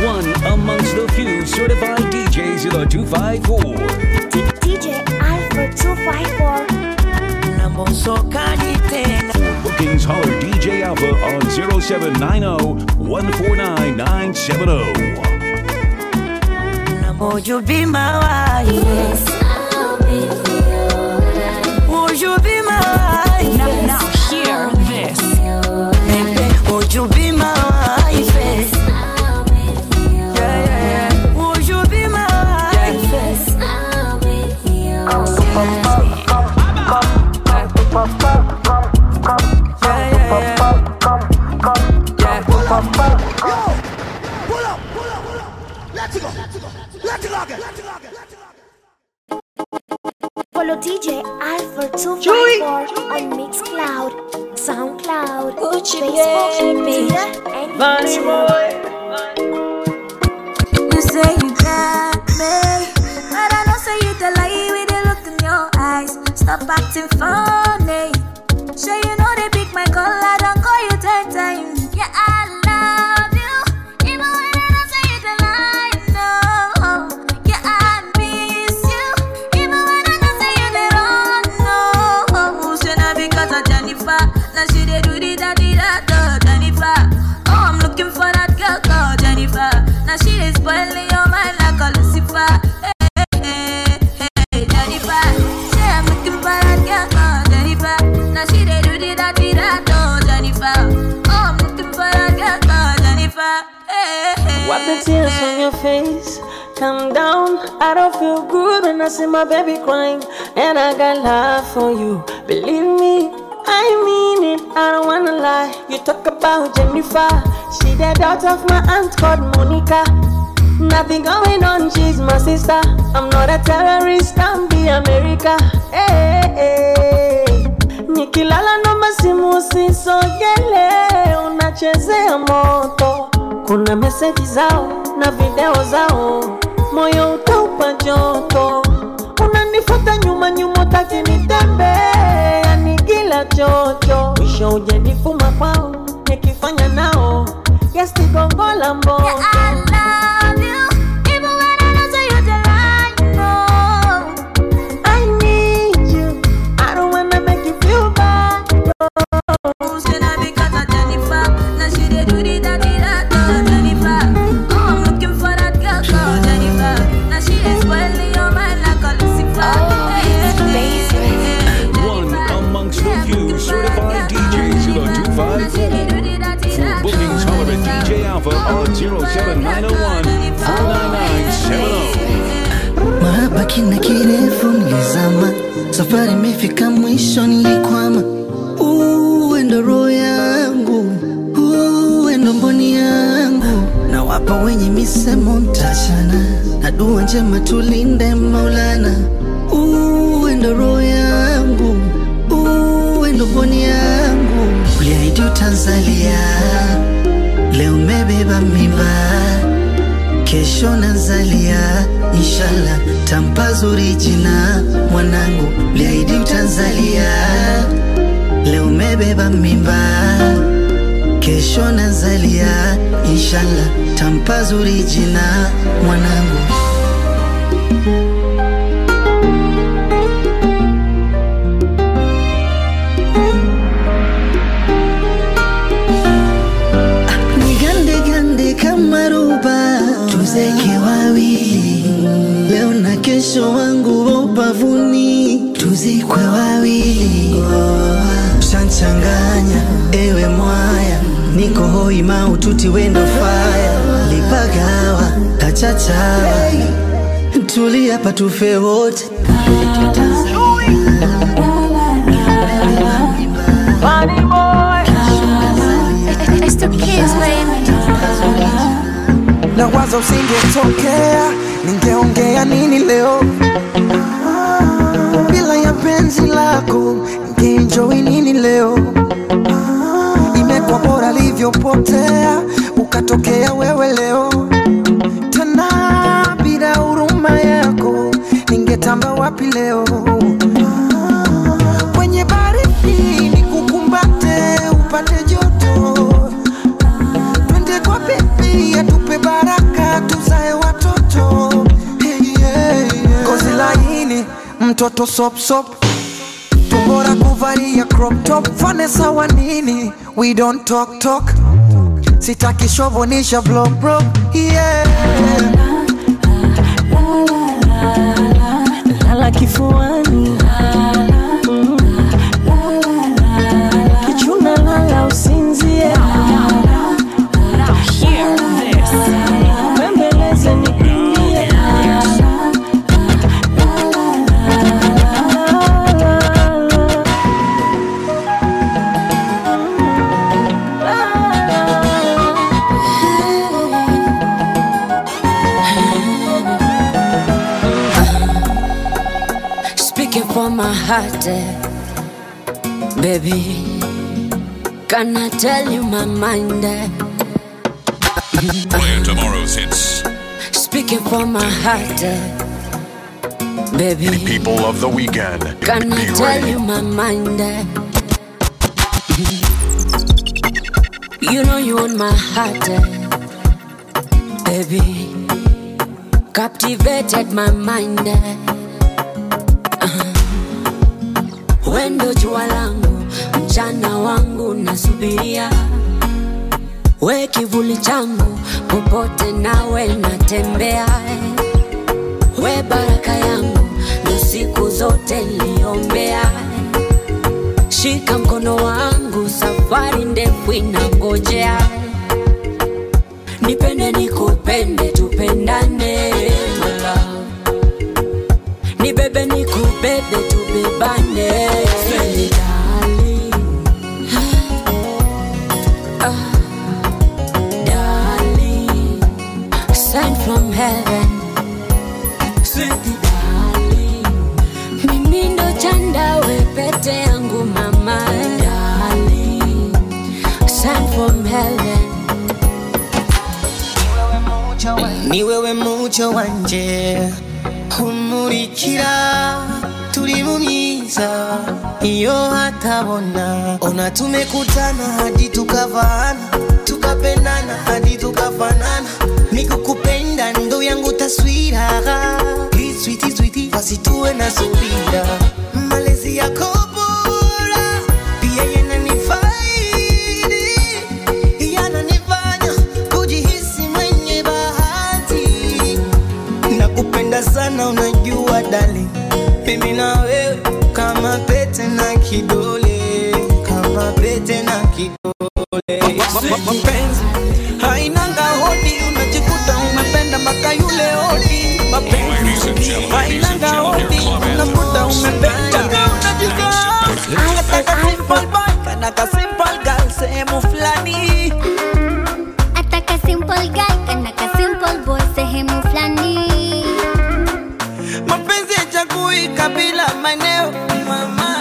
One amongst the few certified DJs in the 254. DJ Alfred 254. Nambosokani tena Bookings holler DJ Alpha on 0790 149 970. Would you be my wife? Yes, I'll be Would you be my wife? Now, now hear this. Baby, would you be my wife? Yeah, yeah, yeah. Would you be my wife? Yeah, yeah, yeah. Pull up, pull up, pull up. Let's go. Let's go again. Let's go again. Follow DJ Alfred 254 on Mixcloud, SoundCloud, Facebook, Twitter, and Bunny YouTube. boy. You say you got me, but I know say you the lie with the look in your eyes. Stop acting funny. Sure you know they pick my call, I don't call you ten times. Yeah, I love you, even when I don't say you the lie. No, yeah, I miss you, even when I don't say you the wrong. No, say not because of Jennifer, now she they do the da di da da Jennifer. Oh, I'm looking for that girl called Jennifer. Now she is spoiling your mind like a Lucifer. Hey, hey, hey, hey, Jennifer. Say I'm looking for that girl called Jennifer. Now she they do the da di da do Jennifer. Oh, I'm looking for that girl called Jennifer. Hey, hey, Wipe the tears from your face. Calm down. I don't feel good when I see my baby crying. And I got love for you. Believe me, I mean it. I don't wanna lie. You talk about Jennifer. She the daughter of my aunt called Monica. Nothing going on, she's my sister. I'm not a terrorist, I'm the America. Hey, hey, hey. Nikilala naomba simu usisogele, unachezea moto. Kuna meseji zao na video zao, moyo utaupa joto. Unanifuata nyuma nyuma, utaki nitembee, yani kila chocho. Mwisho ujanifuma kwao, nikifanya nao yasigongola mboto. Yeah, I love you, even when I don't say you the lie. No. I need you. I don't wanna make you feel bad. Say na because of Jennifer. Now she dey do the da di da da Jennifer. Oh, I'm looking for that girl called Jennifer. Now she dey spoiling your mind like a Lucifer. Hey, hey, hey, hey, One Jennifer. amongst the Yeah, few looking for certified that girl DJs in the called Jennifer. Now she dey 254. do the da di da For bookings, da holler at Jennifer. DJ Alpha on 07901 49970. Mahaba kina kirefu nilizama, safari imefika mwisho, nilikwama. Uwe ndo roho yangu, uwe ndo mboni yangu, na wapa wenye misemo mtachana, na dua njema tulinde Maulana. Uwe ndo roho yangu, uwe ndo mboni yangu, uliahidi utanzalia, leo umebeba mimba kesho nazalia, inshallah tampa zuri jina mwanangu, liahidi utanzalia, leo umebeba mimba, kesho nazalia, inshallah tampa zuri jina mwanangu. Nigande gande kama ruba, tuzeke wawili leo na kesho, wangu wa ubavuni, tuzikwe wawili. Shanchanganya ewe mwaya, niko hoi maututi wendo faya, lipagawa kachachawa, tulia patufe wote Bunny boy. It's the kids, baby. na waza usingetokea, ningeongea nini leo bila ya penzi lako, ningeenjoy nini leo? Imekuwa bora livyopotea, ukatokea wewe leo tena, bila huruma yako, ningetamba wapi leo? Kwenye baridi nikukumbate, upate joto twende kwa bebi atupe baraka mtoto sop sop tumbora kuvalia crop top Vanessa wa nini we don't talk talk sitaki shovonisha vlog bro yeah lala kifuani Mm. kichuna lala usinzie Hear this. bembeleze nikimbie Speaking for my heart, eh, baby. Can I tell you my mind? eh? Playing tomorrow's hits. Speaking for my heart, eh, baby. People of the weekend. Can I Be tell ready. you my mind? eh? You know you own my heart, eh, baby. Captivated my mind. eh. Uh-huh. Wendo jua langu, mchana wangu nasubiria, we kivuli changu, popote nawe natembea, eh. we baraka yangu, ndo siku zote niliombea. Shika mkono wangu, safari ndefu inangojea. Nipende nikupende, tupendane my love. Nibebe nikubebe, tubebane Sweet darling. Ah, darling. Sent from heaven Sweet darling. Mimi ndo chanda we pete yangu mama darling. Sent from heaven ni wewe mucyo wanje umurikira turi mu myiza iyo hatabona ona tumekutana hadi tukavana tukapendana hadi tukafanana nikukupenda ndo yangu taswira Sweetie, sweetie, basi tuwe na subira malezi yako bora pia yananifaidi yananifanya kujihisi mwenye bahati nakupenda sana unajua dali mimi na wewe kama pete na kidole kama pete na kidole mapenzi hainanga hodi unajikuta umependa mpaka yule hodi Ladies and gentlemen, ladies and hainanga gentlemen, hodi your club unakuta anthems. umependa unajika simple boy kana ka simple girl sehemu fulani Ataka simple guy kana ka simple boy sehemu fulani mapenzi yachagui kabila maeneo mama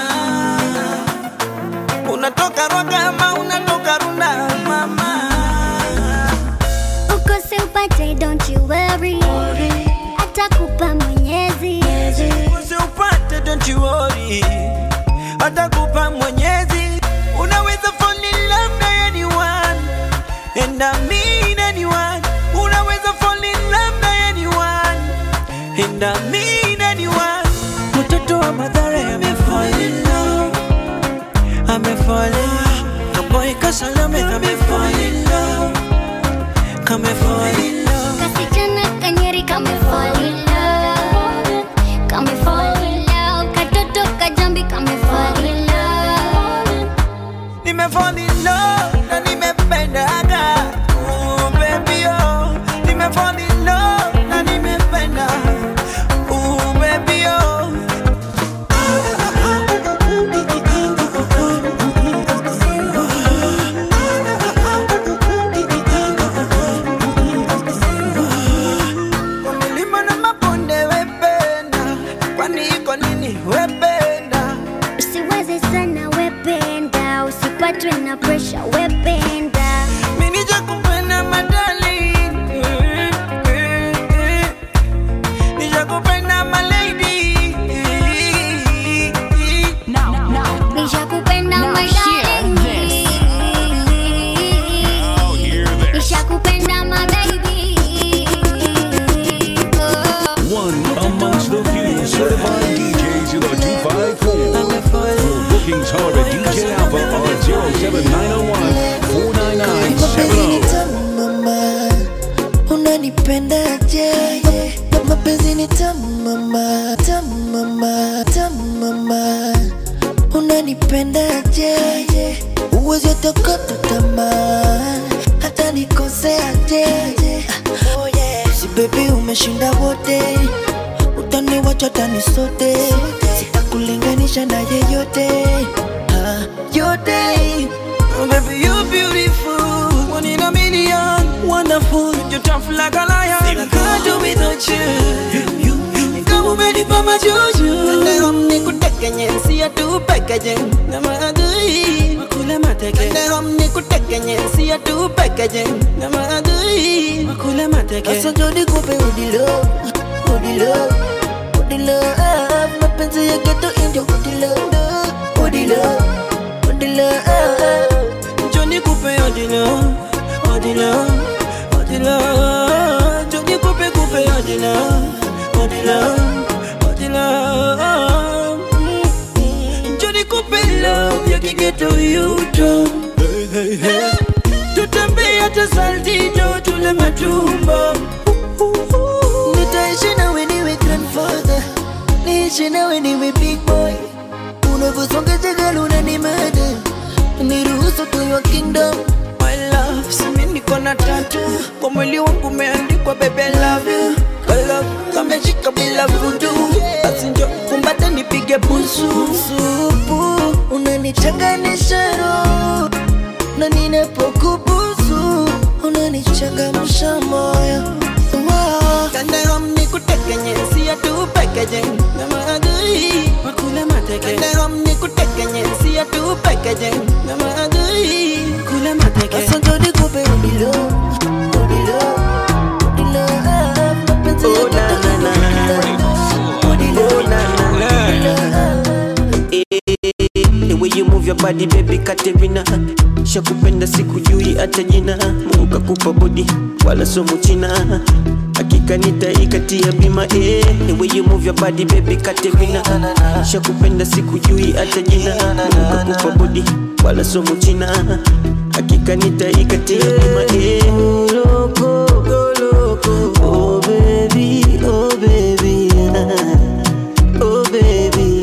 unatoka rwaga ama unatoka runda mama uko simpate don't you worry atakupa mwenyezi usiupate don't you worry atakupa mwenyezi unaweza fall in love na anyone and I mean anyone unaweza fall in love na anyone and I mean anyone mtoto wa madhara amefall in love amefall in love kaboy kasalame amefall in love kamefall in love kasichana kanyeri kame fall in love kame fall in love katoto kajambi kame fall in love nimefall in love na nimependaga Ooh, baby oh nimefall in love na nimependa Ooh, baby oh Kwa milima na unanipendaje Ma- mapenzi ni tamu mama tamu mama tamu mama unanipendaje uwezi atakata tamaa hata nikoseaje oh yeah. si bebi umeshinda wote utaniwacha tani sote sitakulinganisha na yeyote ah, yote Oh, baby, you're beautiful. One in a million. Wonderful. You're tough like a lion. I can't do without you. Kama umenipa majuju. Leo nikutekenye, siya tu pekeje. Na maadui. Makule mateke. Leo nikutekenye, siya tu pekeje. Na maadui. Makule mateke. Sasa njo nikupe udilo udilo udilo ah, mapenzi ya geto indio udilo udilo udilo ah. Johnny Coupe Odilo, Odilo, Odilo, Johnny Coupe Coupe Odilo, Odilo, Odilo, Mm. Johnny Coupe love ya kigeto yuto, tutembea hata saltito tule matumbo, nitaishi nawe niwe grandfather niishi nawe niwe big boy unavyosonga jagala unanimada niruhusu to your kingdom my love, simi niko na tatu kwa mwili wangu umeandikwa baby I love you, I love kameshika bila vudu, basi njo kumbata nipige busu. supu unanichanganisha roho na ninapokubusu unanichangamsha moyo Wow. Kandahom nikutekenye, siya tu pekeje na maadui makule mateke. Kandahom nikutekenye, siya tu pekeje na maadui kule mateke. Sasa njo nikupe udilo udilo udilo ah, mapenzi ya Oh, na, na, na, na. udilo Oh, na, na, na. The way you move your body baby Katerina Shakupenda sikujui hata jina Mungu kakupa body wala somo china Hakika nitaikatia bima eh. The way you move your body baby Katerina Shakupenda sikujui hata jina Mungu kakupa body wala somo china Hakika nitaikatia bima eh. Loko, loko, oh baby, oh baby Oh baby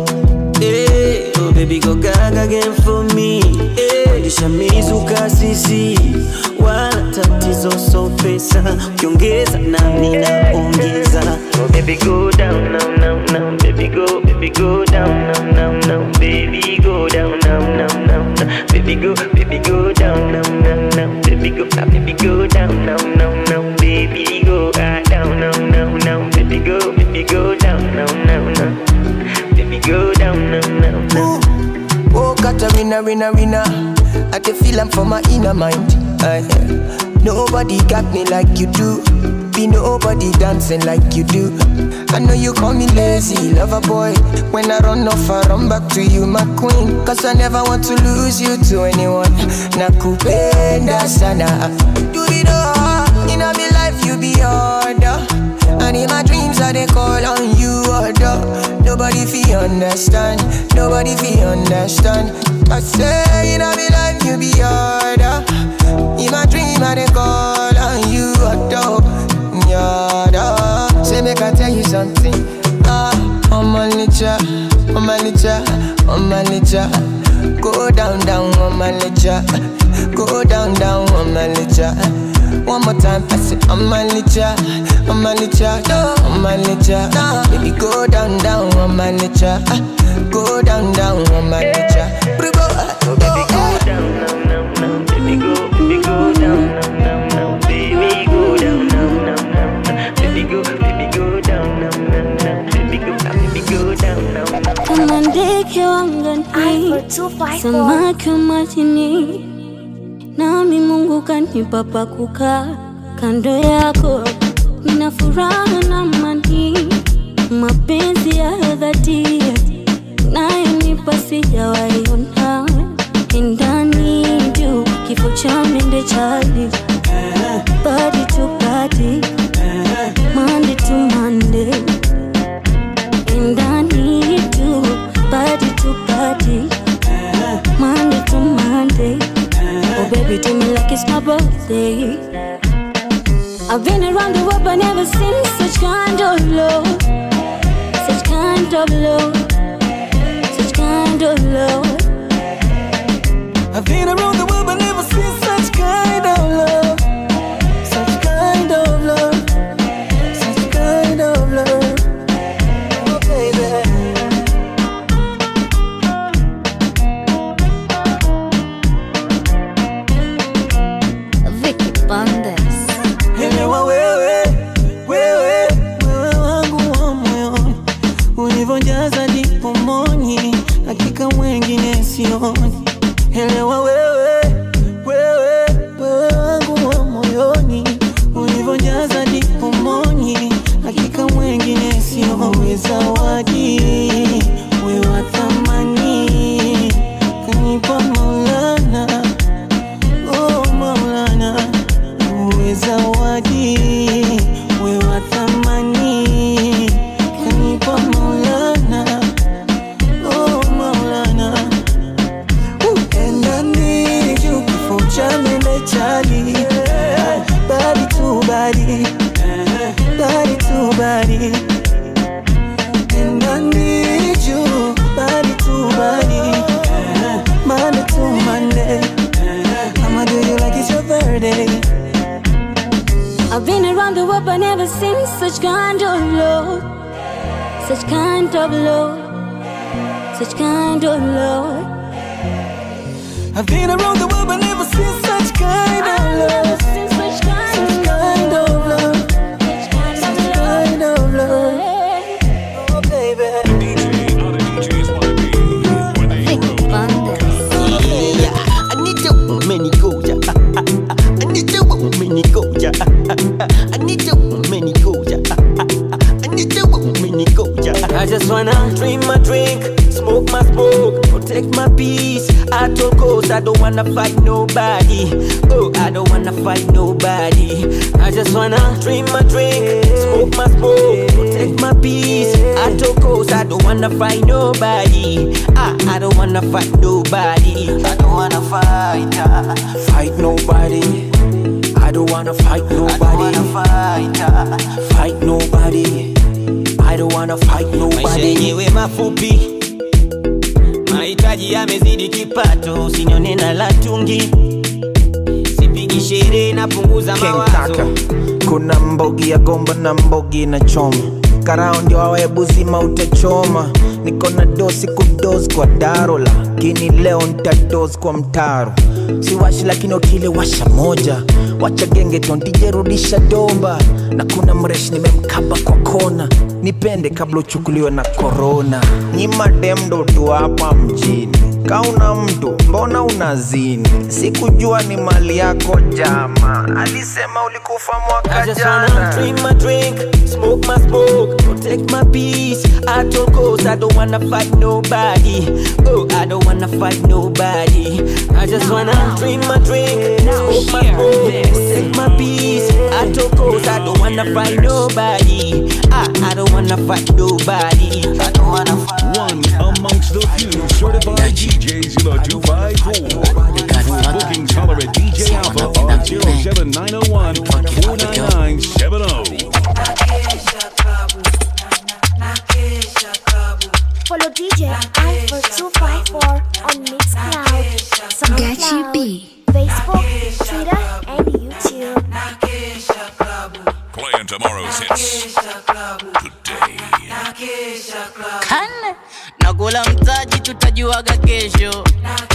Eh, oh baby go gaga again for me Eh, Nishamizuka sisi wala tatizo so pesa ukiongeza nami naongeza oh baby go down now now now baby go baby go down now now now baby go down now now now now baby go baby go down now now now baby go ah, baby go down now now now baby go ah, down now now now baby go baby go down now now now baby go down now now now Oh, Katarina, winner, winner. I can feel I'm from my inner mind. Aye. nobody got me like you do. Be nobody dancing like you do. I know you call me lazy, lover boy. When I run off, I run back to you, my queen. Cause I never want to lose you to anyone. Nakupenda sana. Do it all. In my life, you be order. And in my dreams, I they call on you, order. Nobody feel understand. Nobody feel understand. I say in my life, you be order. In my dream, I they call on you, order. Order. Say make I tell you something. Ah, I'm a licha, I'm a licha, I'm a licha. Go down, down, I'm a licha. Go down, down, I'm a licha. One more time, I say I'm a licha, I'm a licha, no, I'm a licha. Nah, baby, go down, down, I'm a licha. Go down, down, I'm a licha. Bribo, Oh, baby, go down now, now, now. Baby, go, baby, go down now, now, now. Baby, go down now, now, now, now. Baby, go, baby, go down now, now, now. Baby, go, ah, baby, go down now, now. kama ndege wangani, samaki wa majini, nami Mungu kanipa pa kukaa kando yako, nina furaha na amani, mapenzi ya dhati nayonipa sijawaiona ndani juu kifo cha mende chali body to body Monday to Monday and I need you body to body Monday to Monday Oh baby do me like it's my birthday I've been around the world but never seen such kind of love. Such kind of love. Such kind of love. I've been around the world but never seen such kind of love. Such kind of love. Such kind of love. Oh, baby. Vicky Bandes. Elewa wewe, wewe, wewe wangu wa moyoni, ulivyojaza dipo moni, hakika mwengine sioni. Elewa wewe, wewe, wewe wangu wa moyoni, ulivyojaza dipo moni, hakika mwengine sioni. Zawadi wewe wa thamani, kanipa Maulana, oh Maulana uwe zawadi we wa thamani kanipa maulana oh maulana endani juu kifo cha mende chali badi tu badi badi tu badi endani juu badi tu badi Monday to Monday I'ma do you like it's your birthday I've been around the world but never seen such kind of love. Such kind of love. Such kind of love. I've been around the world but never seen such kind of love. Seen such kind Such kind of love. Such kind of love. Oh, baby. Vicky Bandes. I need you, many go, yeah. I need you, many go, yeah. I need you, many go, yeah. I need you, many go, yeah. I just wanna drink my drink, smoke my smoke, protect my peace. At all costs, I don't wanna fight nobody. Oh, I don't wanna fight nobody. I just wanna drink my drink, smoke my smoke, protect my peace. At all costs, I don't wanna fight nobody. I, I don't wanna fight nobody. I don't wanna fight, uh, fight nobody. I don't wanna fight nobody. fight, uh, fight nobody. I don't wanna fight nobody. Maisha yenyewe mafupi, mahitaji yamezidi kipato, usinyone na latungi, sipigi sherehe, napunguza King mawazo. Kaka, kuna mbogi ya gomba na mbogi na choma karao ndio awebu zima utachoma niko na dosi kudos kwa daro lakini leo ntados kwa mtaro siwashi lakini otile washa moja wacha genge tontijerudisha domba na kuna mresh nimemkaba kwa kona nipende kabla uchukuliwe na korona nyima demdo tu hapa mjini kauna mtu mbona unazini sikujua ni mali yako jama alisema ulikufa I mwaka just wanna jana drink my drink, smoke my smoke, protect my peace. At all costs, I don't wanna fight nobody. Oh, I don't wanna fight nobody. I just wanna drink my drink, smoke my smoke, protect my peace. At all costs, I don't wanna fight nobody. I, I don't wanna fight nobody. I don't wanna fight. One amongst the few certified DJs in the 254. For bookings, holler at DJ Alpha on 07901 49970. Follow DJ Alpha254 on Mixcloud, SoundCloud, Facebook, Twitter, and YouTube. Playing tomorrow's hits today. kane nakula mtaji tutajuaga kesho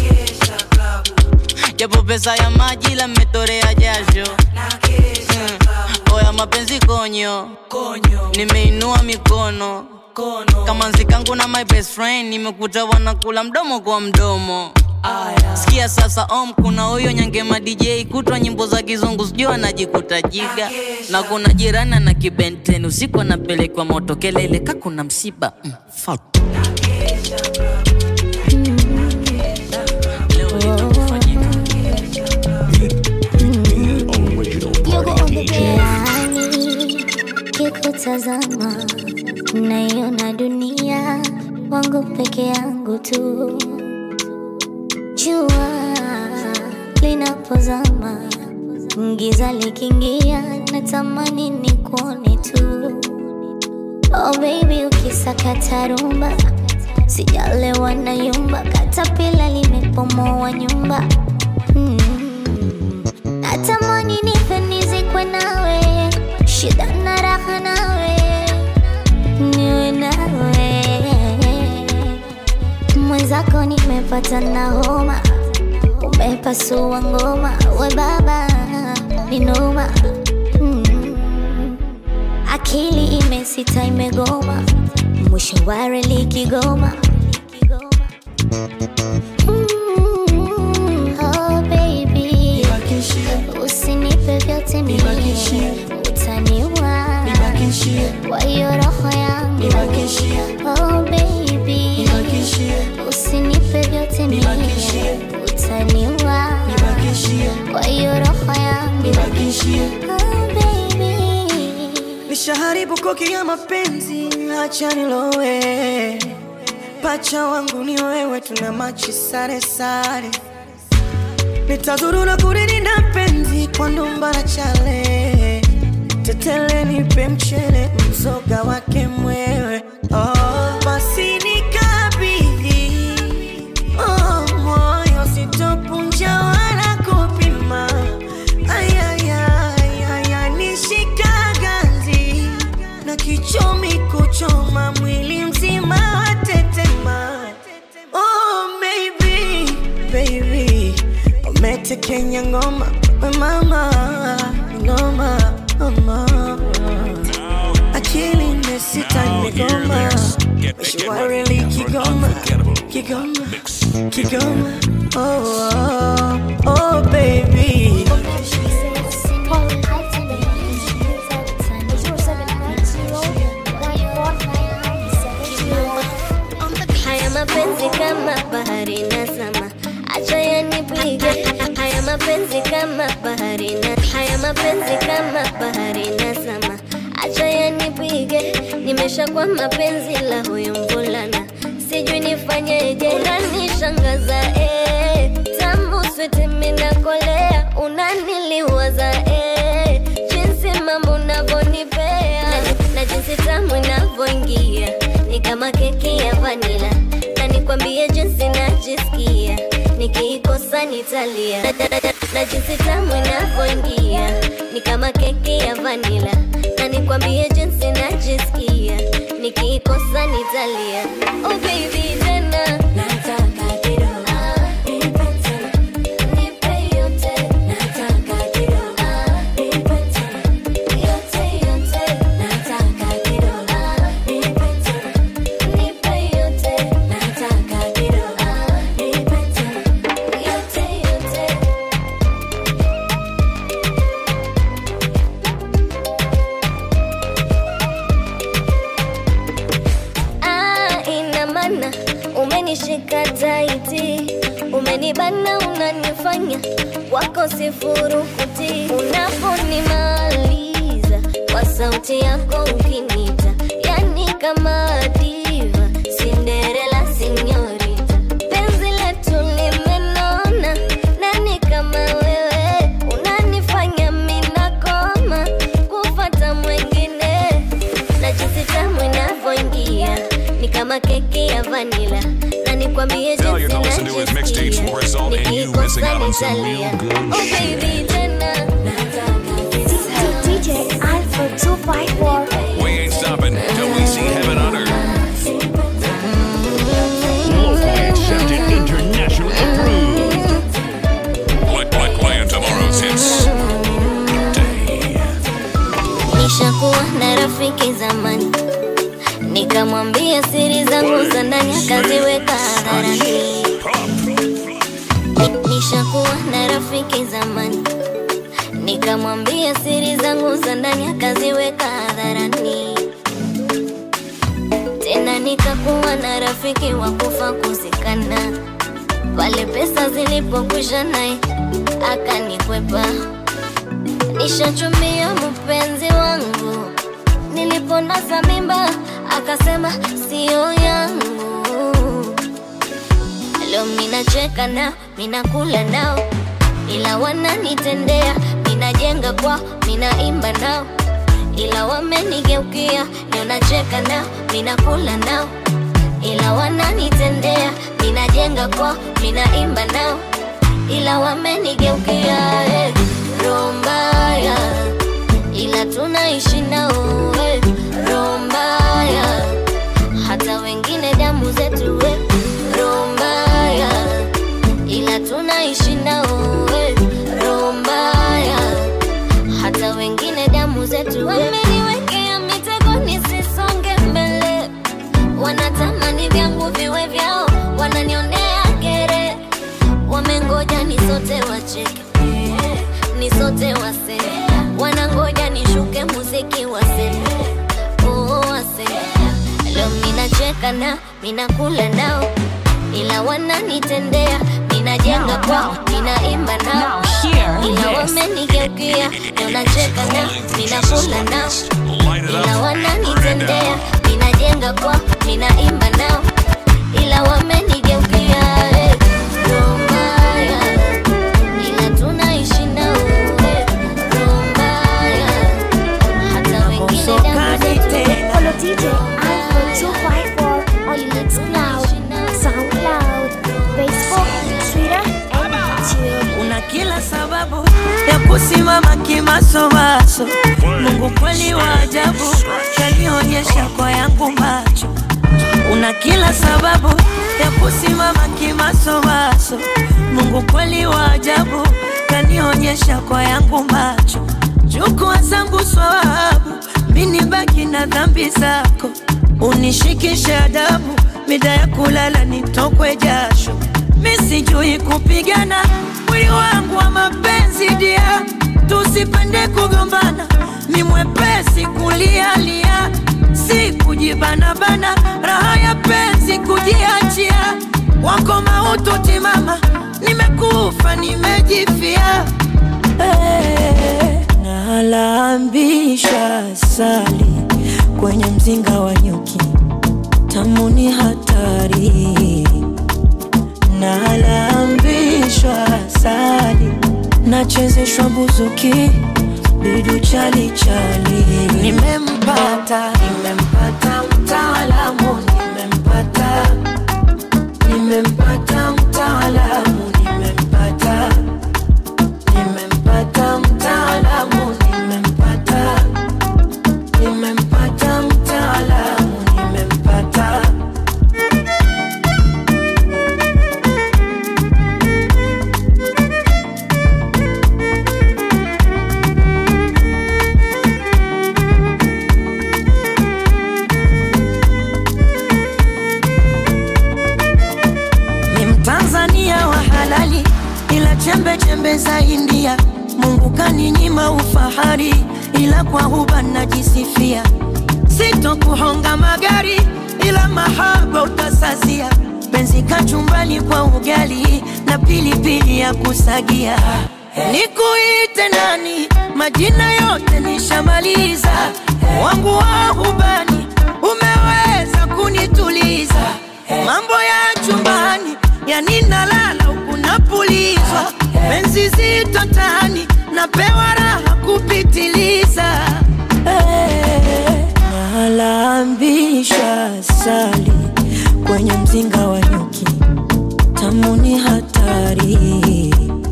japo pesa ya maji la mmetorea jasho Mm. oya mapenzi konyo nimeinua mikono kama nzikangu na my best friend nimekuta wanakula mdomo kwa mdomo sikia sasa om kuna huyo nyangema dj kutwa nyimbo za kizungu sijui anajikuta jiga na kuna jirani na kibenten usiku anapelekwa moto kelele ka kuna msiba mm, fuck. Yani kikutazama naiona dunia wangu peke yangu tu. Jua linapozama giza likiingia natamani nikuone tu oh baby ukisakata rumba sijalewa na yumba katapila limepomoa nyumba mm. natamani nife nizikwe nawe shida na raha nawe niwe nawe mwenzako nimepata na homa umepasua ngoma we baba ni noma mm. akili imesita imegoma mwisho wa reli kigoma Mm, oh baby usinipe vyote mie utaniua kwa hiyo roho yangu oh baby usinipe vyote mie utaniua kwa hiyo roho yangu oh baby nishaharibu koki ya mapenzi, acha nilowe. Pacha wangu ni wewe, tuna machi sare sare. Nitazuru na kulilinda penzi kwa ndumba na chale. Tetele nipe mchele, mzoga wake mwewe. Oh, basi nikabidhi oh, moyo sitopunja wala kupima. Ay, ay, ay, ay, ay, nishika ganzi na kichomi kuchoma mwili mzima watetema. Oh, maybe, baby, umetekenya ngoma we mama ngoma mama akili imesita imegoma mishwareli kigoma kigoma kigoma oh, oh, oh baby Haya mapenzi kama bahari nazama, acha yanipige. Haya mapenzi kama bahari na haya mapenzi kama bahari nazama, acha yanipige. Nimeshakuwa mapenzi la huyu mvulana, sijui nifanyeje. Unanishangaza eh, tamu switi minakolea, unaniliwaza eh, jinsi mambo unavyonipea na, na jinsi tamu inavyoingia ni kama keki ya vanila, na nikwambie jinsi najisikia nikiikosa nitalia, na, na, na, na jinsi tamu inavyoingia ni kama keki ya vanila, na nikwambie jinsi najisikia nikiikosa nitalia. Oh baby tena nataka kidogo nipe tena nipe yote nataka kidogo nipe tena yote yote nataka kidogo nipe tena nipe yote nataka kidogo nipe tena yote yote Ah, ina maana umenishika taiti, umenibana, unanifanya wako sifurukuti. Unaponimaliza kwa sauti yako ukinita, yani kama diva, Cinderella sinyorita. Penzi letu limenona, nani kama wewe unanifanya mina koma kufata mwengine na jinsi tamu inavyoingia ni kama keki ya vanila na nikwambie Now you're jinsi gonna listen to his mixtapes for result and you missing out on some real good oh baby tena DJ Alpha 254. We ain't stopping till we see heaven on earth. Locally accepted, internationally approved. Play, play, playing tomorrow's hits. nishakuwa na rafiki zamani nikamwambia siri zangu za ndani akaziweka hadharani Ni- nishakuwa na rafiki zamani nikamwambia siri zangu za ndani akaziweka hadharani tena nikakuwa na rafiki wa kufa kuzikana pale pesa zilipokwisha naye akanikwepa nishachumia mpenzi wangu niliponasa mimba akasema sio yangu leo minacheka nao minakula nao ila wananitendea mina minajenga kwao minaimba nao ila wamenigeukia ndio nacheka nao minakula nao ila wananitendea minajenga kwao minaimba nao ila wamenigeukia eh. roho mbaya ila tunaishi nao eh. roho mbaya hata wengine damu zetu eh. roho mbaya ila tunaishi nao eh. roho mbaya hata wengine damu zetu wameniwekea mitego nisisonge mbele wanatamani vyangu viwe vyao wananionea kere wamengoja ni sote wacheke ni sote wase wanangoja nishuke muziki wase oh, wase leo minacheka na minakula nao ila wananitendea minajenga kwao minaimba nao ila wamenigeukia leo nacheka nao minakula nao ila wananitendea minajenga kwao minaimba nao ila wamenigeukia eh. roho mbaya ila tunaishi nao eh. roho mbaya hata wengine damu zetu Follow DJ iPhone 254 on Mixcloud, SoundCloud, Facebook, Twitter, and YouTube. una kila sababu ya kusimama kimasomaso. Mungu kweli wa ajabu, kanionyesha kwa yangu macho. Una kila sababu ya kusimama kimasomaso. Mungu kweli wa ajabu, kanionyesha kwa yangu macho. Chukua zangu swawabu, mini baki na dhambi zako, unishikishe adabu, mida ya kulala nitokwe jasho mi sijui kupigana mwili wangu wa mapenzi dia tusipende kugombana ni mwepesi kulialia si kujibanabana raha ya penzi kujiachia wako mautu timama nimekufa nimejifia hey, nalambisha sali kwenye mzinga wa nyuki tamuni hatari nalambishwa sali nachezeshwa buzuki bidu chalichali nimempata nimempata mtaalamu nimempata nimempata mtaalamu nimempata nimempata mtaalamu nimempata nimempata mtaalamu nimempata ni mtanzania wa halali ila chembe chembe za india mungu kaninyima ufahari ila kwa huba najisifia sitokuhonga magari ila mahaba utasazia penzi kachumbani kwa ugali na pilipili ya kusagia nikuite nani majina yote nishamaliza wangu wa hubani umeweza kunituliza mambo ya chumbani yani nalala huku napulizwa penzi zito tani napewa raha kupitiliza hey, nalambisha sali kwenye mzinga wa nyuki tamuni hatari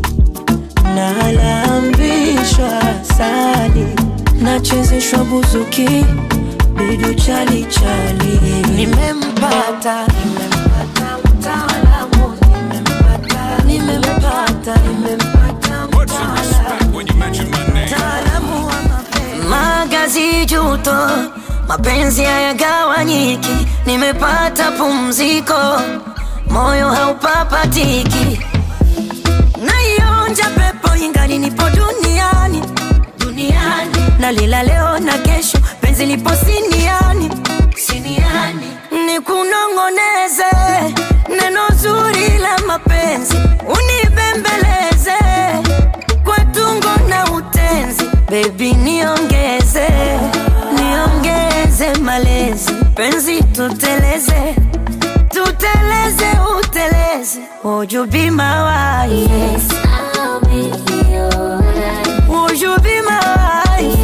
nalambishwa sali nachezeshwa buzuki bidu chalichali nimempata nimempata mtaalamu nimempata nimempata nimempata mtaalamu mtaalamu wa mapenzi magazi juto mapenzi hayagawanyiki nimepata pumziko moyo haupapatiki naionja pepo ingali nipo duniani duniani nalila leo na kesho penzi lipo siniani siniani nikunong'oneze neno zuri la mapenzi unibembeleze kwa tungo na utenzi bebi niongeze niongeze malezi penzi tuteleze tuteleze uteleze would you be my wife yes, I'll be your wife. Would you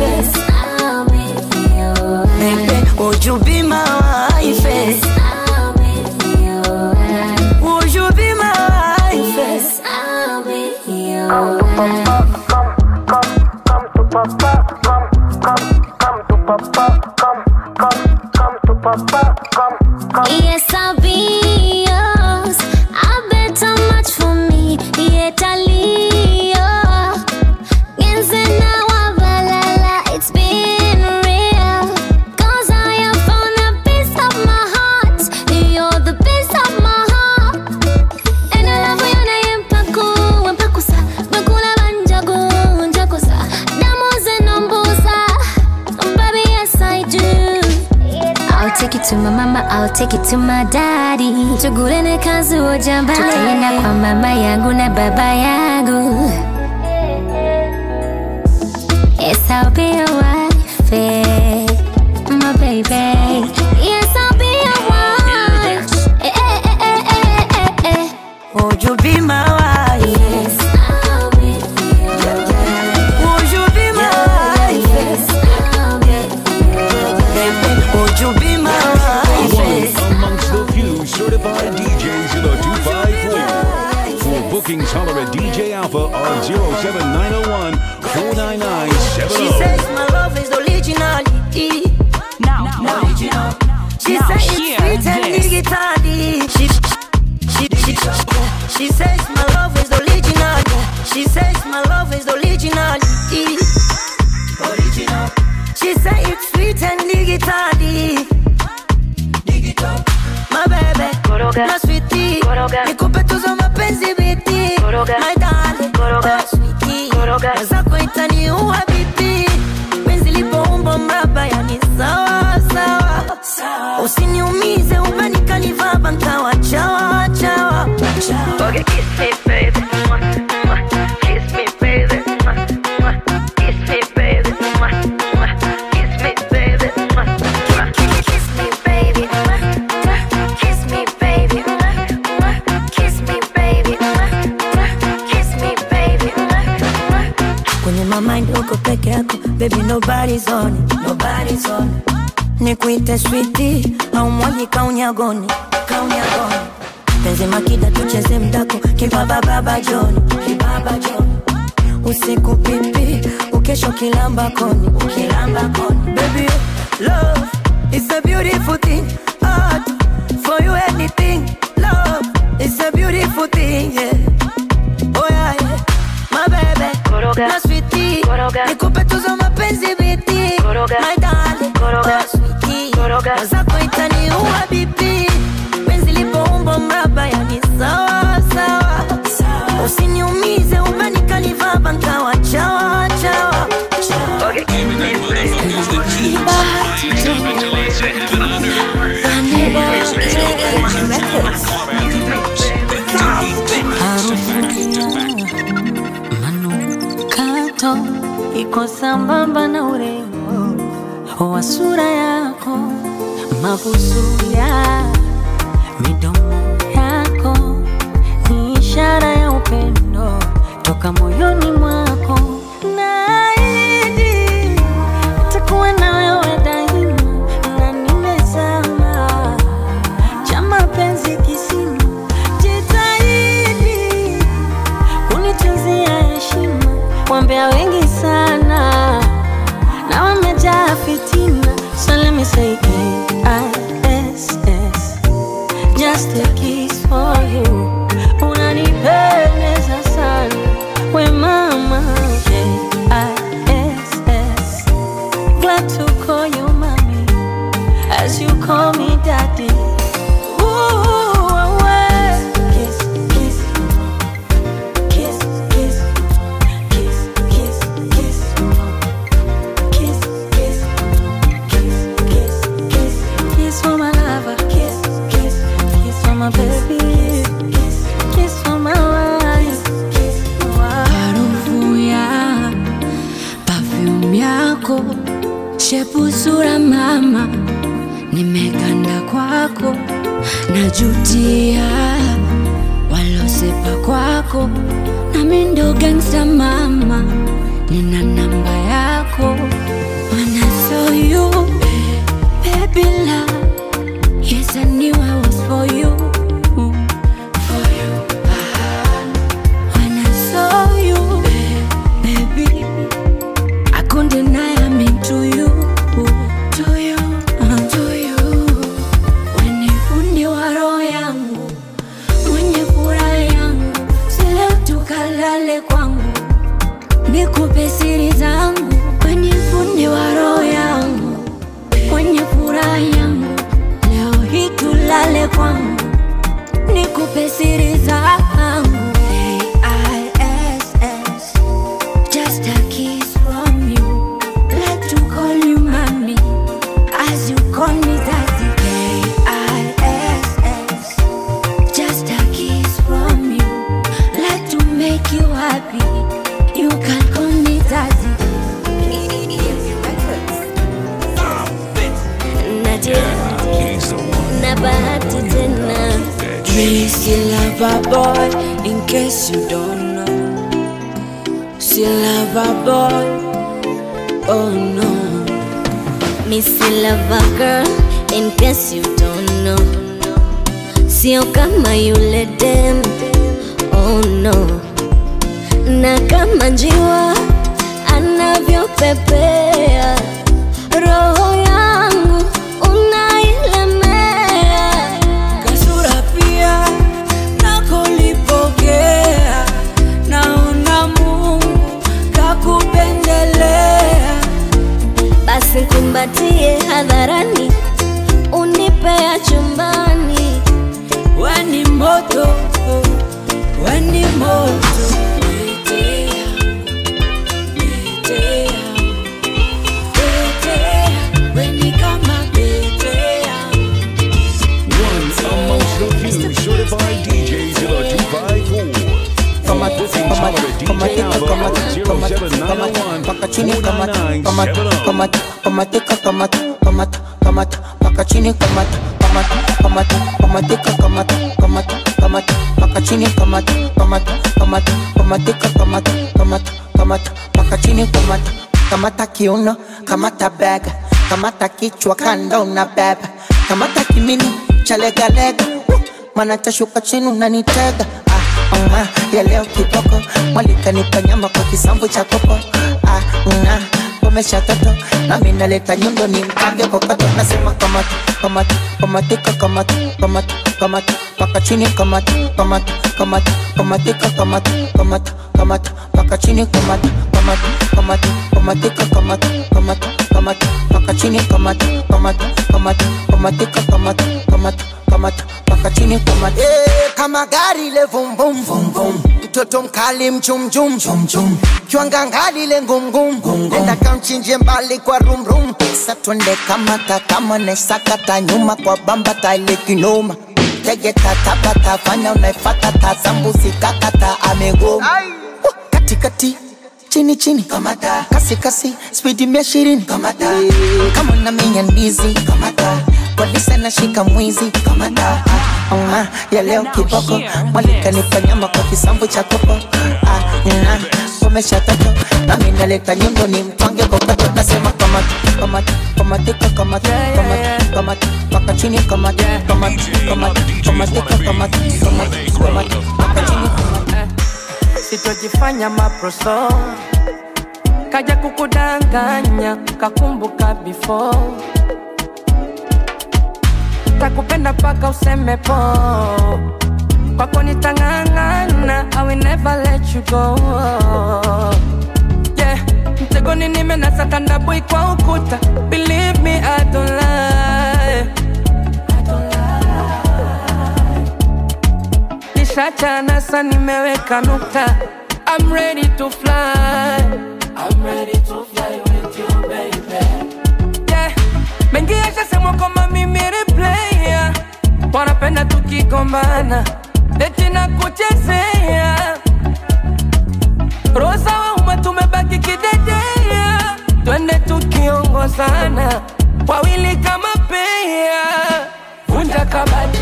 wife? Baby, would you be my wife? Would you be my wife? Yes, I'll be yours. I bet how much for me. Yet I leave. It's been real. Cause I have found a piece of my heart. You're the piece of my heart. And I love you na yempaku, wempakusa. Bakula banjagu, njakusa. Damu zinombusa. Baby, yes I do. I'll take it to my mama, I'll take it to my daddy. Tugulene kazi ujamba. Tutaenda kwa mama yangu na baba yangu. Yes, I'll be your wife, eh, my baby. Yes, I'll be your wife. Eh, eh, eh, eh, eh, eh, eh. Would you be my wife? Yes, I'll be your wife. Would you be my wife? Yes, I'll be Baby, would you be my wife? One amongst the few certified DJs in the 254. For bookings, holler at DJ Alpha on 07901 499 She says my love is originality. Now, now, now, She now says hear it's sweet and this. digitally. She, she, she, she says my love is original. She says my love is originality. Original. She says it's sweet and digitally. My baby, my sweetie, nikupe tuzo mapenzi biti, my darling, my sweetie, mwenzako itaniua biti, penzi lipoumba mraba yani sawa sawa, usiniumize umenikanivaba nkawa chawa chawa. Okay, kiss me baby, Mwah, mwah. kiss me baby, Mwah, mwah. kiss me baby, Mwah, mwah. kiss me baby, Mwah, mwah. Kiss me, baby. Kiss me, baby. Kiss me, baby. Kiss me, baby. kwenye mamind uko peke yako baby nobody's on it, nobody's on it. nikuite switi au mwaji kaunyagoni kaunyagoni penzi makida tucheze mdako kibabababa joni kibaba joni usiku pipi ukesho kilamba koni ukilamba koni baby love is a beautiful thing art for you anything love is a beautiful thing yeah oh yeah, yeah. my baby na sweetie nikupe tuzo mapenzi biti my darling na sweetie mwenzako itaniua bibi penzi lipoumba mraba yani sawa sawa usiniumize umenikanivaba nkawa chawa chawa manukato iko sambamba na urembo wa sura yako mabusu ya midomo yako ni ishara ya upendo toka moyoni mwako naahidi takuwa na wewe daima na nimezama cha mapenzi kisima jitahidi kunitunzia heshima wambea wengi sana na wamejaa fitina so let me say K-I-S-S just a kiss for you unanipendeza sana we mama K-I-S-S glad to call you mommy as you call me daddy Ooh, away. Kiss, kiss, kiss, kiss, kiss, kiss, kiss, kiss, kiss, kiss, kiss, kiss, kiss for my lover, kiss, kiss, kiss for my baby, kiss, kiss for my wife, kiss, harufu ya perfume yako shepu sura mama nimeganda kwako najutia walosepa kwako nami ndo gangsta mama nina namba yako nikupe siri zangu AISS Just a kiss from you Like to call you mommy As you call me daddy AISS Just a kiss from you Like to make you happy You can call me daddy Nadia na bahati tena Missy lover boy, in case you don't know. See lover boy, oh no. Missy lover girl, in case you don't know. Sio kama yule dem, oh no. Na kama njiwa anavyopepea, roho yangu unailemea kasura pia nakolipokea naona mungu kakupendelea basi kumbatie hadharani unipea chumbani weni moto weni moto Nitea, nitea, nitea, weni kama nitea. One amongst the few certified DJs in the 254. For bookings, holler at DJ Alpha on 07901 paka chini kamata 499 kamata kamatika kamata kamata kamata paka chini kamata kamata kamata kamatika kamata kamata kamata paka chini kamata kamata kamata kamatika kamata kamata kamata paka chini kamata kamata kiuno kamata bega kamata kichwa kando na beba kamata kimini cha legalega Woo! mana tashuka chini unanitega ah, uh, ya leo kiboko mwalikanipa nyama kwa kisambu cha kopo ah, uh, komesha toto nami naleta nyundo ni mkange kokoto nasema kamata kamata kamatika kamata kamata kamata paka chini kamata kamata kamata kamatika kamata kamata kamata paka chini kamata kamata kamata kamatika kamata kamata kamata paka chini kamata kamata kamata kamatika kamata kamata kamata paka chini kamata Eh, kama gari le vum vum vum vum mtoto mkali mchum chum chum chum kiwanga ngali le ngum ngum nenda kamchinje mbali kwa rum rum Sa twende kamata kama nesakata nyuma kwa bamba taile kinoma tege tatabata fanya unaifata tazambuzi kakata amegoma Wah, katikati chini chini kamata kasi kasi spidi mia ishirini kamata kama unamenya ndizi kamata polisi anashika mwizi kamata Oma, ya leo kiboko mwalika nifanyama kwa kisambu cha kopo ah, na komesha toto nami naleta nyundo ni mtwange kokoto nasema kamata kamata kamatika kamata kamata kamata paka chini kamata kamata kamata kamatika kamata kamata kamata paka chini kamata sitojifanya maproso kaja kukudanganya kakumbuka before takupenda paka useme po kwako nitang'ang'ana I will never let you go yeah. mtegoni nimenasa tandabui kwa ukuta believe me I don't lie nishachana sa nimeweka nukta I'm ready to fly I'm ready to fly with you baby yeah. mengi yashasemwa kwamba mimi ni player wanapenda tukigombana eti na kuchezea rosa wa umma tumebaki kidedea twende tukiongozana wawili kama pea vunja kabati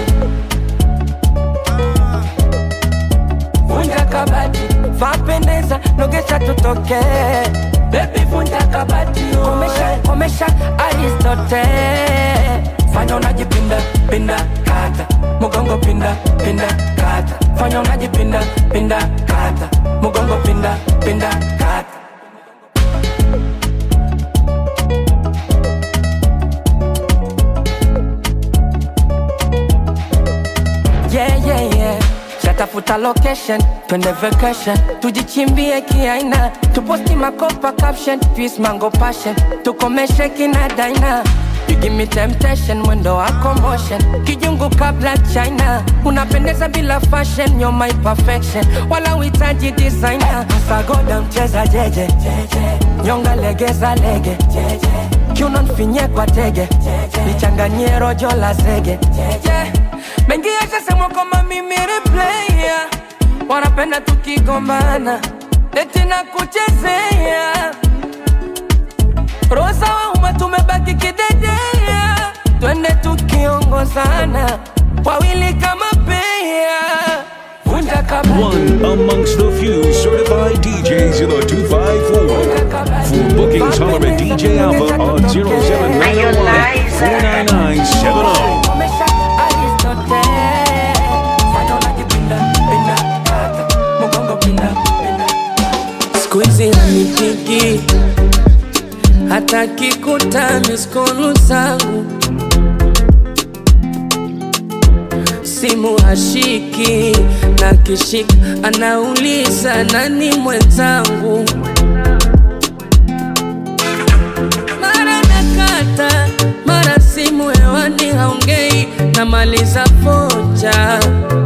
vunja kabati vapendeza nogesha tutoke bebi vunja kabati komesha komesha aristote fanya unajipinda pinda kata mugongo pinda pinda kata fanya unajipinda pinda kata mugongo pinda pinda kata yeah, yeah, yeah. Shatafuta location, twende vacation, tujichimbie kiaina, tuposti makopa caption, twist mango passion, tukomeshe kina daina. You give me temptation mwendo wako motion kijungu kabla china unapendeza bila fashion you're my perfection wala uhitaji designer sagoda mcheza jeje nyonga legeza lege kiuno nfinye kwa tege lichanganyie rojo la zege Yeah. mengi yashasemwa kwamba mimi replaya wanapenda tukigombana eti na kuchezea rosa wauma tumebaki kidedea twende tukiongozana wawili kama pea vunja kabla One amongst the few certified DJs in the 254. For bookings, holler at DJ Alpha on 07901 49970. skuizi hanipigi hata kikuta miskolu zangu simu hashiki na kishika anauliza nani mwenzangu mara nakata mara simu hewani haongei namaliza foja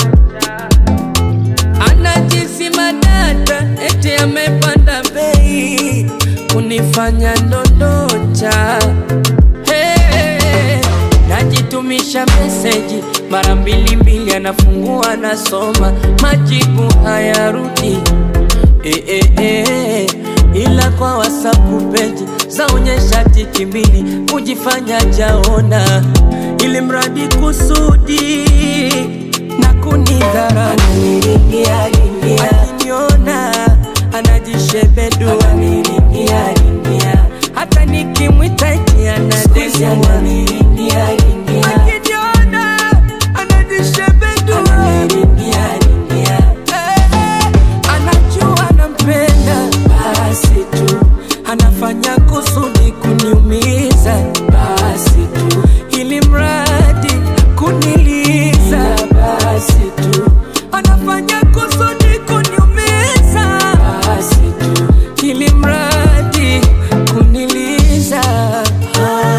anajisima data eti amepanda bei kunifanya ndondocha hey, najitumisha meseji mara mbili mbili anafungua anasoma majibu hayarudi eh, eh, eh, ila kwa wasapu peji zaonyesha tiki mbili kujifanya jaona ili mradi kusudi na kunidhara akiniona anajishebedu hata nikimwita eti anadesiana akiniona anajishebedu anajua nampenda basi tu anafanya kusudi kuniumiza basi tu ili mradi kuniliza basi tu anafanya kusudi kuniumiza basi tu ili mradi kuniliza ah,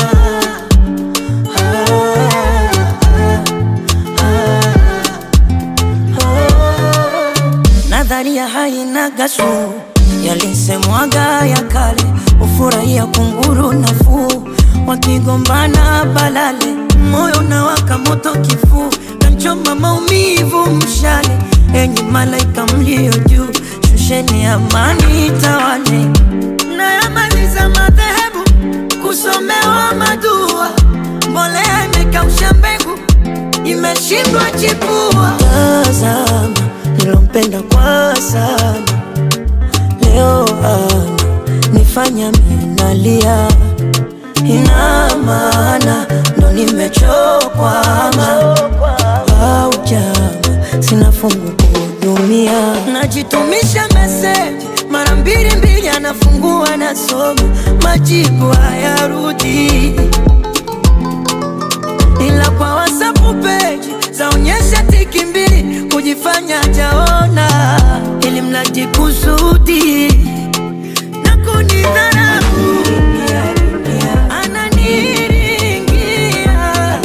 nadharia haina gasu yalisemwaga ya kale ufurahia kunguru nafuu wakigombana balale moyo unawaka moto kifuu kanchoma maumivu mshale enyi malaika mlio juu shusheni amani tawale nayamaliza madhehebu kusomewa madua mbolea imekausha mbegu imeshindwa chipua tazama nilompenda kwa sana leo ana nifanya minalia ina maana ndo nimechokwama au jama sina fungu kuhudumia najitumisha meseji mara mbili mbili anafungua nasoma majibu hayarudi ila kwa wasapu peji zaonyesha tiki mbili kujifanya jaona ili mradi kusudi na kunidharau ananiringia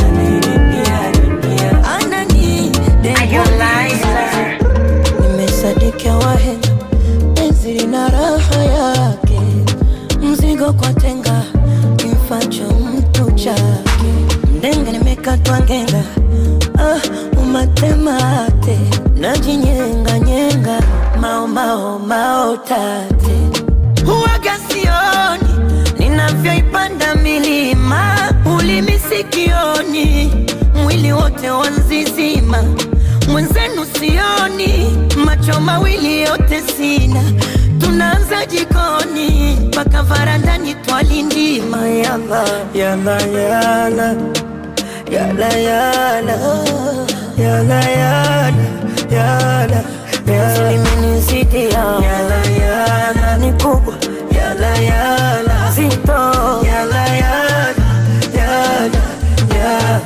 ananidengua nimesadikia wahenga penzi lina raha yake mzigo kwa tenga kimfacho mtu chake mdenga nimekatwa ngenga ah, umatemate najinyenganyenga maomao maotate huwaga sioni ninavyoipanda milima ulimi sikioni mwili wote wanzizima mwenzenu sioni macho mawili yote sina tunaanza jikoni mpaka varandani twalindima yala yala yala yala yala yala yala yala yala limenizidi yala yala ni kubwa yala yala zito yala yala yala yala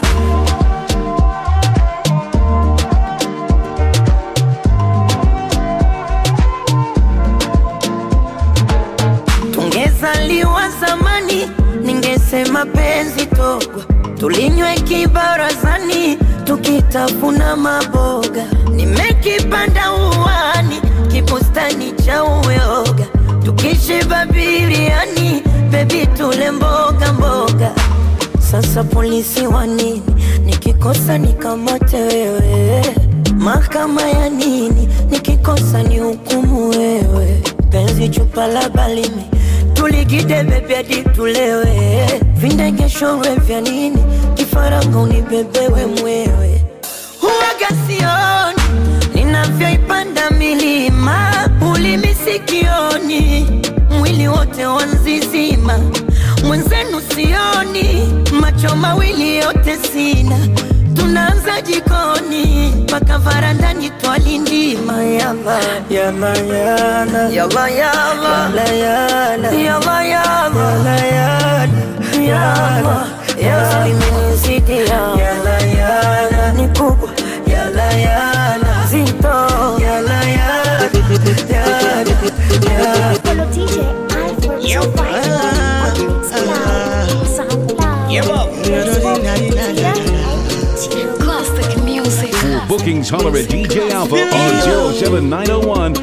tungezaliwa zamani ningesema mapenzi togwa tulinywe kibarazani tukitafuna maboga nimekipanda uwani kibustani cha uyoga tukishiba biriani bebi tule mboga mboga sasa polisi wa nini nikikosa nikamate wewe mahakama ya nini nikikosa ni hukumu wewe penzi chupa la balimi tuligide bebi hadi tulewe vindegeshorwe vya nini kifaranga unibebewe mwewe huwaga sioni ninavyoipanda milima ulimi sikioni mwili wote wanzizima mwenzenu sioni macho mawili yote sina tunaanza jikoni mpaka varandani twalindima yala yala yala yala yala yala yala yala yala yala yala imenizidi yala yala ni kubwa yala yala zito yala yala yala Follow DJ Alfred For bookings, holler at DJ Alpha on 07901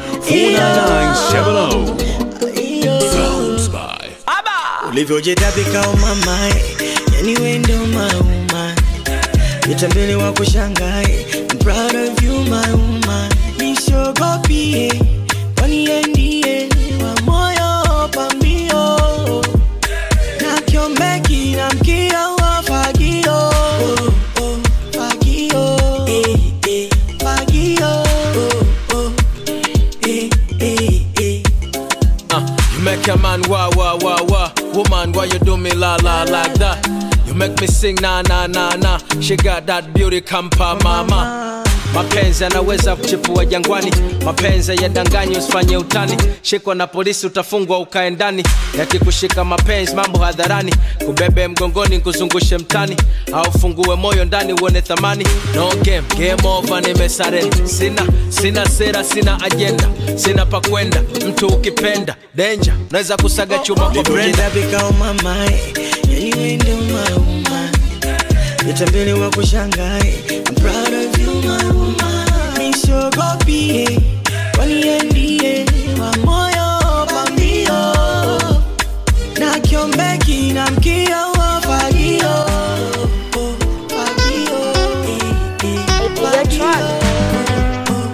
49970. Sounds by ulivyojitabika umamae yani wendo mauma nitambele wa kushangae I'm proud of you my woman nisogopie kwani ndiye wa moyo pambio na kiombeki na mkio wa fagio oh, oh, fagio eh, eh, fagio oh, oh, eh, eh, eh. Uh, you make a man wah wah wah wah. Woman, why you do me la la like that? You make me sing na na na na. She got that beauty kampa mama. Mapenzi yanaweza kuchipua jangwani, mapenzi yadanganyi, usifanye utani. Shikwa na polisi utafungwa ukae ndani, yakikushika mapenzi mambo hadharani, kubebe mgongoni kuzungushe mtani, au fungue moyo ndani uone thamani. No game, game over, nimesarenda. Sina sina sera, sina ajenda, sina pa kwenda. Mtu ukipenda danger, naweza kusaga chuma kwa brenda. ulivyojitabika umamae yani wendo mauma nitambele wa kushangae I'm proud of you my woman nisogopie kwani ndiye wa moyo pambio na kiombeki na mkio wa fagio oh, fagio eh, eh, fagio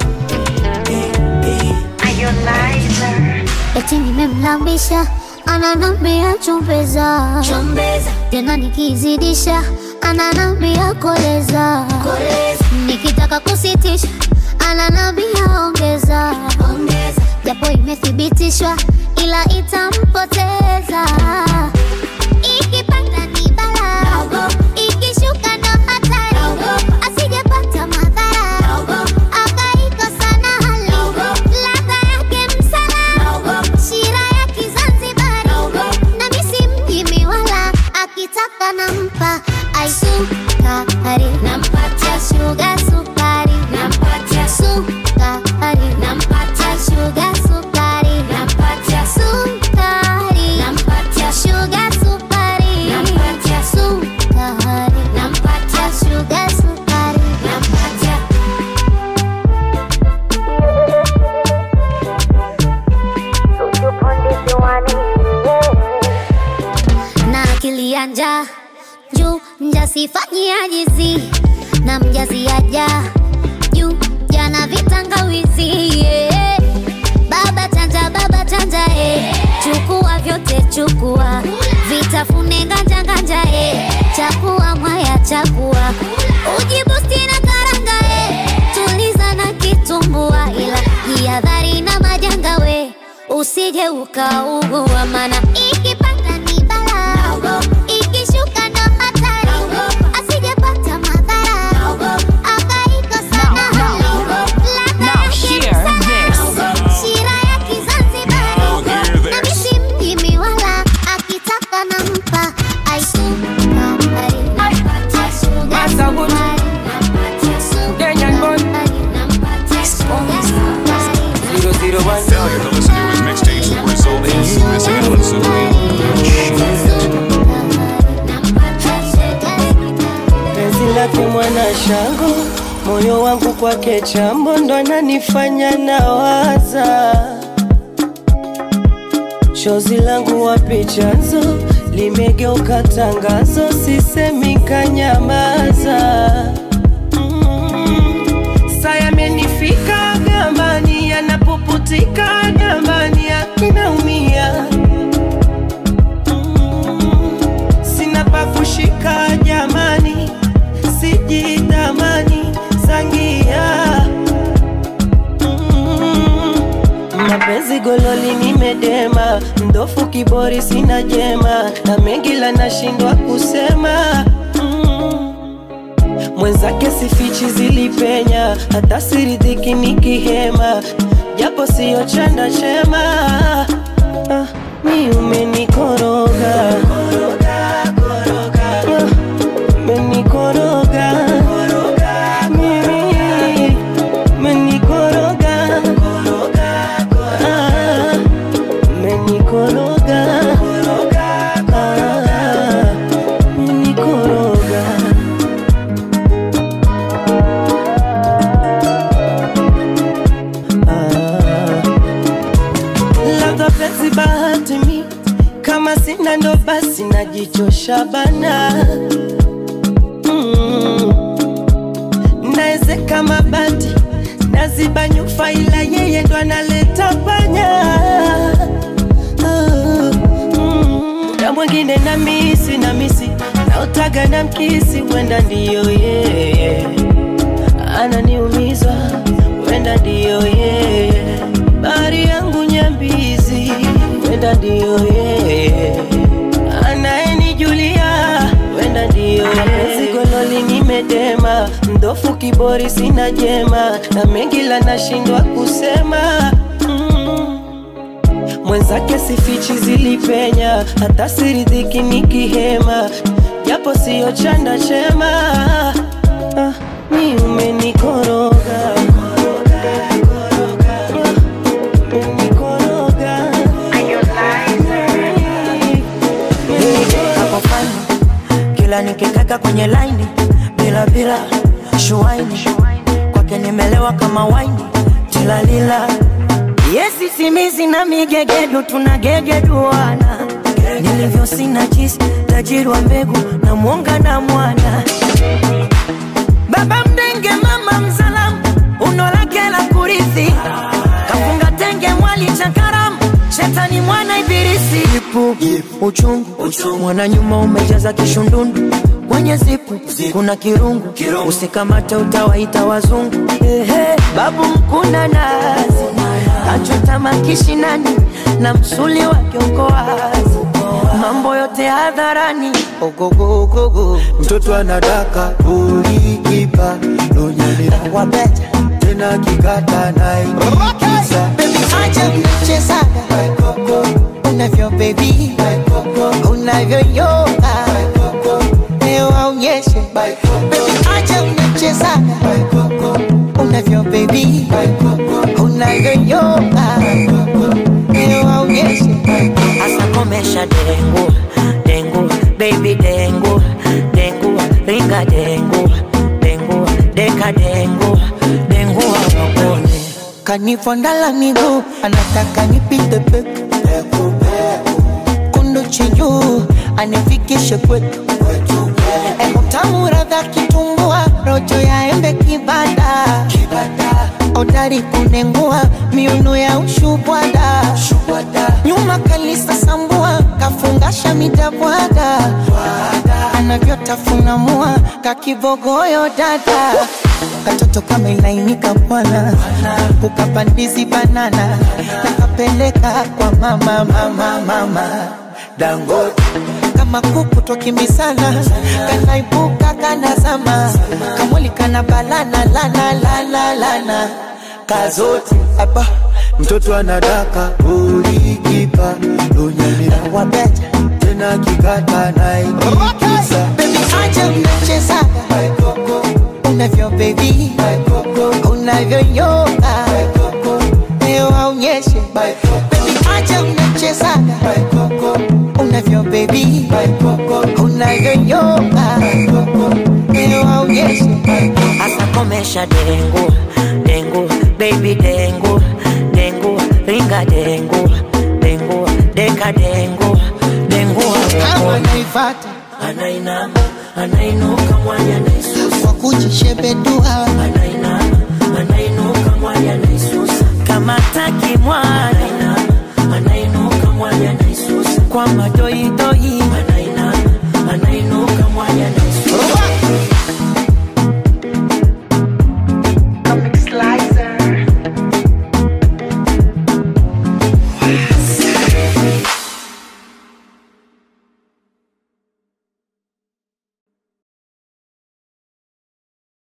eti nimemlambisha ananambia chombeza tena nikizidisha ananambia koleza nikitaka kusitisha ananambia ongeza japo imethibitishwa ila itampoteza ikipanda ni bala ikishuka ndo hatari asijepata madhara akaikosa na hali ladha yake msala shira ya kizanzibari na misi mjimi wala akitaka nampa aisukari nampatia shuga sukari nampatia sukari nampatia shuga sukari nampatia sukari nampatia shuga sukari nampatia sukari nampatia shuga sukari nampatia na akili ya njaa juu mjasifanyia jizi na mjazi aja juu jana vitangawizi yeah. baba chanja baba chanja eh. chukua vyote chukua vitafune nganja nganja eh. chakua mwaya chakua ujibusti na karanga eh. tuliza na kitumbua ila jihadhari na majanga we usije ukaugua mana ikipanda ni bala ikishuka ndo hatari asijepata madhara akaikosa na hali ladha yake msala shira ya kizanzibari na misi mjimi wala akitaka nampa aisukari nampatia shuga sukari nampatia sukari nampatia shuga sukari Zero zero one. Failure to listen to his mixtapes will result in you missing out on some real lake mwana shango, moyo wangu kwake chambo, ndo ananifanya nawaza. Chozi langu wapi chanzo, limegeuka tangazo, sisemi kanyamaza. Mm. Saa yamenifika gambani, yanapuputika gambani, akinaumia sina pa kushika jamani, sijitamani sangia Mm. mapenzi gololi nimedema, mdofu kibori sina jema, na mengi la nashindwa kusema Mm. mwenzake sifichi zilipenya, hata siridhiki nikihema, japo siyo chanda chema ah, mi umenikoroga Ah, umenikoroga mimi umenikoroga Ah, umenikoroga Ah, umenikoroga labda penzi bahati mi kama sina ndo basi najichosha bana mm. naezeka mabati naziba nyufa ila yeye ndo analeta panya Ah, mm. muda mwingine na misi na misi naotaga na mkisi wenda ndiyo yeye ananiumiza wenda ndiyo yeye bari yangu nyambizi wenda ndiyo yeye anayenijulia wenda ndiyo yeye gololi nimedema mdofu kibori sina jema na mengi la nashindwa kusema mm. mwenzake sifichi zilipenya hata siridhiki nikihema japo siyo chanda chema ah, mi umenikoroga Hapo fani kila nikikaka kwenye laini bila bila shuaini kwake nimelewa kama waini tilalila yesi simizi na migegedu tunagegeduana nilivyo sina jisi tajiri wa mbegu na mwonga na mwana baba mdenge mama mzalamu uno lake la kurithi kafunga tenge mwali cha karamu shetani mwana ibilisi ipu uchungu, mwana nyuma umejaza kishundundu kwenye zipu kuna kirungu, usikamate utawaita wazungu Ehe, babu mkuna nazi kachota makishinani na msuli wake uko wazi mambo yote hadharani ogogogogo mtoto anadaka ulikipa lonyelea wabeta tena kikata naikisa acha mchezaga unavyo bebi unavyoyoga leo aonyeshe Baby, acha mchezaga unavyo bebi unavyoyoga leo aonyeshe Asa komesha dengu dengu baby dengu dengu ringa dengu dengu deka dengu dengu awakone kanifondala miguu anataka nipite peku kundu chinyu anifikishe kwetu etamu radha kitumbua rojo ya embe kibada odari kunengua miuno ya ushubwada nyuma kalisa sambua kafungasha midabwaga anavyotafuna mua kakibogoyo dada katoto kama ilainika bwana ukapandizi banana nakapeleka kwa mama mama mama dangote kama kuku twakimbisana kanaibuka kanazama kamwili kana balana lana lana lana kazote hapa mtoto anadaka ulikipa lonyelea wabeta tena kikata naikisa Baby, acha mnachezaga unavyo bebi unavyoyoga leo aonyeshe Baby, acha mnachezaga unavyo bebi unavyoyoga leo aonyeshe onyesha dengu dengu baby dengu dengu ringa dengu dengu deka dengu dengu kama anaifata anainama anainuka mwanya naisusa kwa kujishebedua anainama anainuka mwanya naisusa kama taki mwana anainuka mwanya naisusa kwa madoidoi anainama anainuka mwanya naisusa